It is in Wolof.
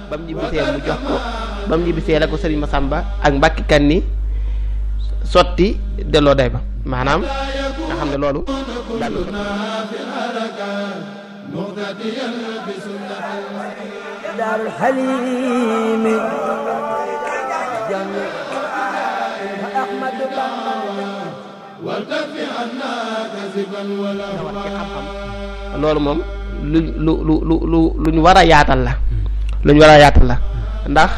ba mu ñibbisee mu jox ko ba mu ñibbisee la ko sëriñ Masamba ak Mbàkke kan ni sotti delloo day ba maanaam nga xam ne loolu daal daarul xaliimi jàng Ahmadu Bamba loolu moom lu lu lu lu lu lu ñu war a yaatal la lu ñu war a yaatal la ndax